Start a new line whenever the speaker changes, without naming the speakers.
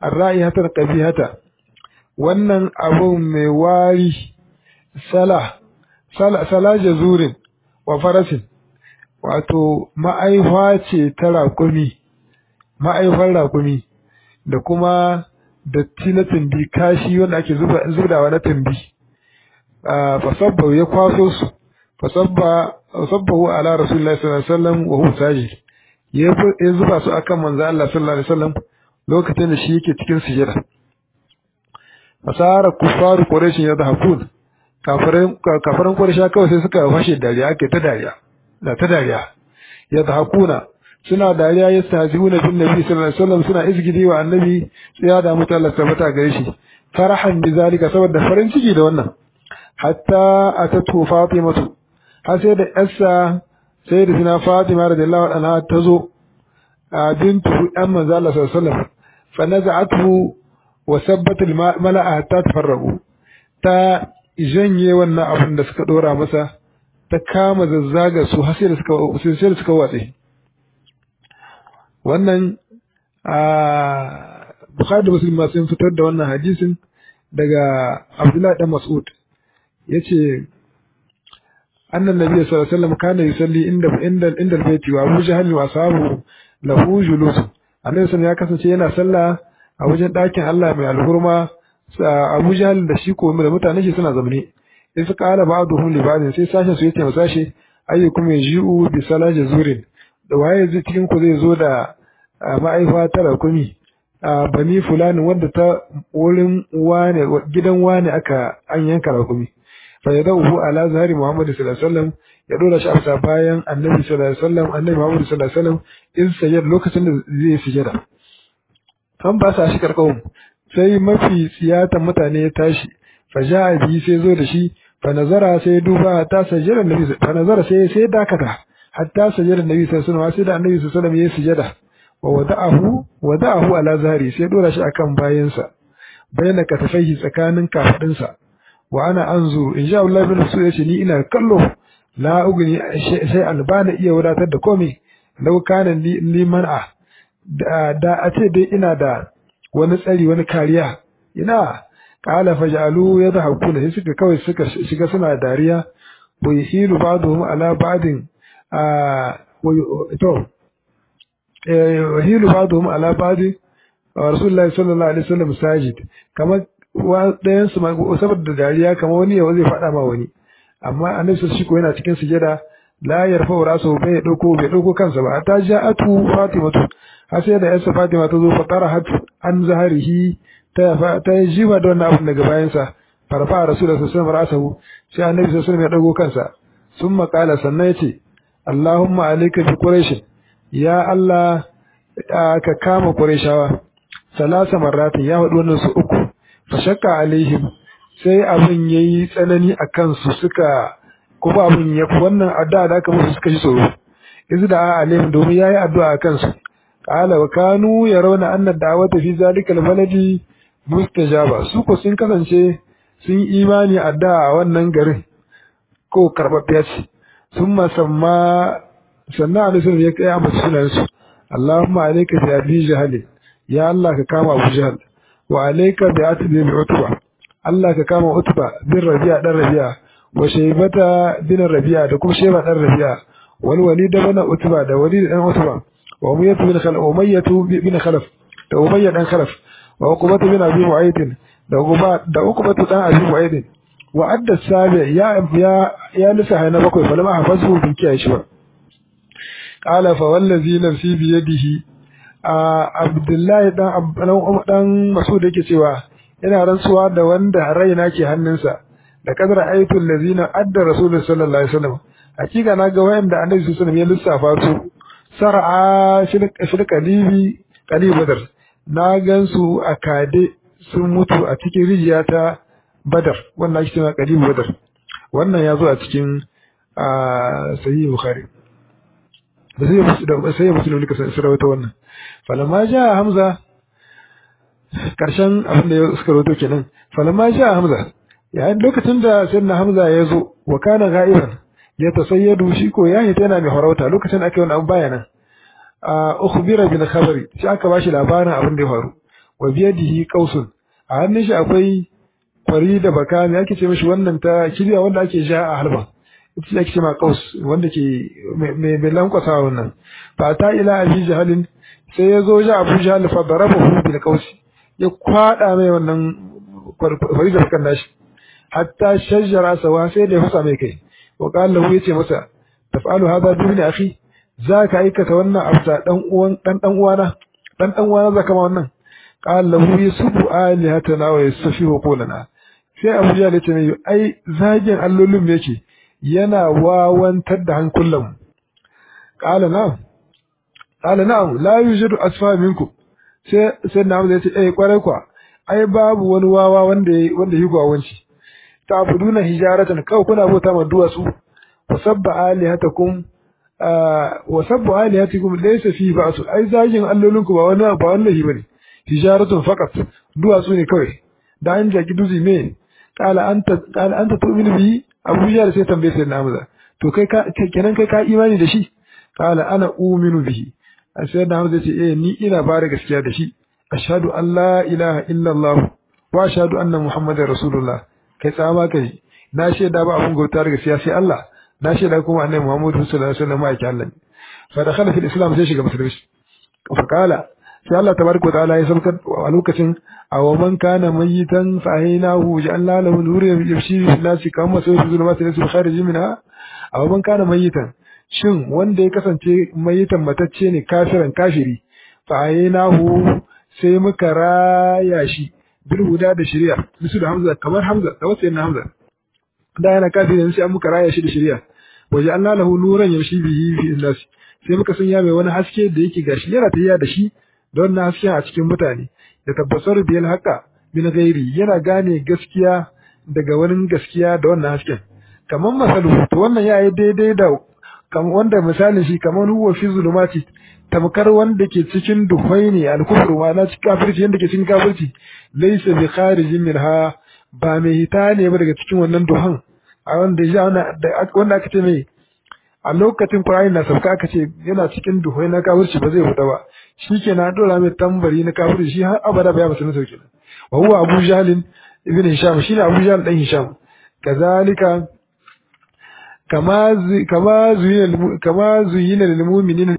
ar-ra'ihata qabihata wannan abu mai wari sala sala sala jazurin wa farasin wato ma'aifa ce ta raƙumi ma'aifar raƙumi da kuma datti na tumbi kashi wanda ake zubawa na tumbi fasabba ya kwaso su fasabba sabbahu ala rasulullahi sallallahu alaihi wasallam wa huwa sajid ya zuba su akan manzo Allah sallallahu alaihi wasallam lokacin da shi yake cikin sujada fasara kufaru quraish yadhakun kafiran kafiran quraish kawai sai suka fashe dariya ake ta dariya da ta dariya yadhakuna suna dariya yastahzi'una bin nabi sallallahu alaihi wasallam suna izgidi wa annabi sai ya da mutu Allah tabbata gare shi farahan bi zalika saboda farin ciki da wannan hatta atatu fatimatu har sai da yarsa sai da sina fatima radiyallahu anha ta zo bintu ɗan manzo Allah sallallahu alaihi wasallam fa naza'atu wa sabbat al mala'a hatta tafarraqu ta janye wannan abin da suka dora masa ta kama zazzaga su har sai da suka sai da suka watse wannan a Bukhari da Muslim ma sun fitar da wannan hadisin daga Abdullah dan Mas'ud yace annan nabi sallallahu alaihi wasallam kana yusalli inda inda inda baiti wa Abu Jahl wa ashabu lahu julus annabi sallallahu ya kasance yana sallah a wajen ɗakin Allah mai alhurma Abu Jahl da shi ko da mutane shi suna zamne sai suka ala ba'duhum li ba'din sai sashen su yace masashi ayyukum yaji'u bi salati zurin da waye zai cikin ku zai zo da ma'aifa ta rakumi bani fulani wanda ta wurin wane gidan wane aka an yanka rakumi fa yadahu ala zahari muhammad sallallahu alaihi wasallam ya dora shi a bayan annabi sallallahu alaihi wasallam annabi muhammad sallallahu alaihi wasallam in sayyid lokacin da zai sujada an ba sa shi karkawun sai mafi siyatan mutane ya tashi fa ja'a bi sai zo da shi fa nazara sai duba ta sajjada annabi fa nazara sai sai dakata hatta sajjada annabi sallallahu alaihi wasallam sai da annabi sallallahu alaihi wasallam ya sujada wa wada'ahu wada'ahu ala zahari sai dora shi akan bayansa bayna katafaihi tsakanin kafadinsa wa ana anzu in sha Allah bin su yace ni ina kallo la ugni sai albana iya wadatar da komai law kana li man'a da a ce dai ina da wani tsari wani kariya ina qala faj'alu yadhakuna sai suka kawai suka shiga suna dariya wa yahilu ba'dhum ala ba'din to yahilu ba'dhum ala ba'din rasulullahi sallallahu alaihi wasallam sajid kamar ɗayan su saboda dariya kamar wani yawa zai faɗa ma wani amma annabi sai shi ko yana cikin sujada la yarfa rasu bai dauko bai dauko kansa ba ta ja'atu fatimatu har sai da yarsa fatima ta zo fa tarahat an zaharihi ta ta jiba da wannan abin daga bayan sa farfa rasulullahi sallallahu alaihi wasallam sai annabi sallallahu alaihi wasallam ya dago kansa summa qala sannan yace allahumma alayka bi quraish ya allah ka kama qurayshawa salasa marratin ya faɗi wannan su uku fashakka alaihim sai abin yayi tsanani a kansu suka kuma abin ya wannan addu'a da aka musu suka shi tsoro izu da alaihim domin yayi addu'a a kansu qala wa kanu yarawna anna da'wata fi zalika albaladi mustajaba su ko sun kasance sun imani addu'a a wannan garin ko karbabbiya ce summa samma sannan alaihi ya kai a musu sunansu Allahumma alayka bi abi jahal ya Allah ka kama Abu Jahl wa alayka bi atbi bi utba Allah ka kama utba bin rabi'a dan rabi'a wa shaybata bin rabi'a da kuma shayba dan rabi'a wal walid bin utba da walid dan utba wa umayyah bin khalaf umayyah bin khalaf da umayyah dan khalaf wa uqbah bin abi mu'ayd da uqba da uqbah dan abi mu'ayd wa adda sabi ya ya ya lisa hayna bakwai fa lama hafazu bin kiyaye shi ba qala fa wallazi nafsi bi yadihi Abdullahi dan dan Masud yake cewa ina rantsuwa da wanda raina ke hannunsa da kadar aitul ladina adda rasulullah sallallahu alaihi wasallam hakika na ga wayanda annabi sallallahu alaihi wasallam ya lissafa su sar'a shil qalibi qalib badar na gansu a kade sun mutu a cikin rijiya ta badar wannan ake cewa qalib badar wannan ya zo a cikin sahih bukhari da sai muslim ne ka sarauta wannan falamma ja hamza karshen abin da suka rawaito kenan falamma ja hamza yayin lokacin da sayyidina hamza ya zo wa kana ga'iban ya tasayyadu shi ko ya hita yana mai farauta lokacin da ake wani abu baya nan a ukhbira bil khabari shi aka bashi labarin abin da ya faru wa biyadihi qausun a hannun shi akwai kwari da baka me ake ce mishi wannan ta kibiya wanda ake sha a halba ita ce ake ce ma qaus wanda ke mai mai lankwasa wannan fa ta ila abi jahalin sai ya zo ja abu jahal fa darabahu bil qausi ya kwada mai wannan kwari da bakan nashi hatta shajjara sawa sai da ya fasa mai kai wa qala lahu yace masa taf'alu hadha bi ibn akhi zaka aikata wannan abta dan uwan dan dan uwana dan dan uwana zaka ma wannan qala lahu yasubu alihatana wa yasafihu qulana sai Abu Jahl yace mai ai zagin allolin yake yana wawantar da hankulan qala na'am qala na'am la yujadu asfa minkum sai sai na yace eh kwarai kwa ai babu wani wawa wanda wanda yi gwawanci ta'buduna hijaratan kawai kuna bauta ma duwatsu wasabba alihatakum wasabbu alihatikum laysa fi ba'su ai zagin allolinku ba wani ba wallahi bane hijaratun faqat duwatsu ne kawai da an jaki duzi me qala anta qala anta tu'minu bi abu jahl sai tambaye sai na hamza to kai ka kenan kai ka imani da shi qala ana uminu bihi sai na hamza ce eh ni ina bare gaskiya da shi ashhadu an la ilaha illa allah wa ashhadu anna muhammadar rasulullah kai tsama kai na shaida ba abun gauta daga gaskiya sai Allah na shaida kuma annabi Muhammadu sallallahu alaihi wasallam ake Allah ne fa dakhala fil islam sai shiga musulunci fa kala sai Allah tabaraka ta'ala ya saukar a lokacin aw man kana mayitan fa aynahu ja'alna lahu nuran yamshi fi nasi kama sai su zulma sai su khariji minha aw man kana mayitan shin wanda ya kasance mayitan matacce ne kafiran kafiri fa aynahu sai muka raya shi bil huda da shari'a bisu da hamza kamar hamza da wasu yana hamza da yana kafirin sai an muka raya shi da shari'a waje an lahu nuran yamshi bihi fi nas sai muka sanya mai wani haske da yake gashi yana tafiya da shi don na haske a cikin mutane da tabbasar biyal haka min gairi yana gane gaskiya daga wani gaskiya da wannan hasken kamar masalu to wannan yayi daidai da kamar wanda misalin shi kamar huwa fi zulumati tamkar wanda ke cikin duhai ne alkufru ma na cikin kafirci yanda ke cikin kafirci laysa bi kharijin minha ba mai hita ne ba daga cikin wannan duhan a wanda ya wanda aka ce mai a lokacin Qur'ani na sauka aka ce yana cikin duhai na kafirci ba zai fita ba shikenan dora mai tambari na kafirci shi har abada ba ya musu sauke wa huwa Abu Jahl ibn Hisham shine Abu Jahl dan Hisham kazalika kama kama zuyina kama zuyina lil mu'minina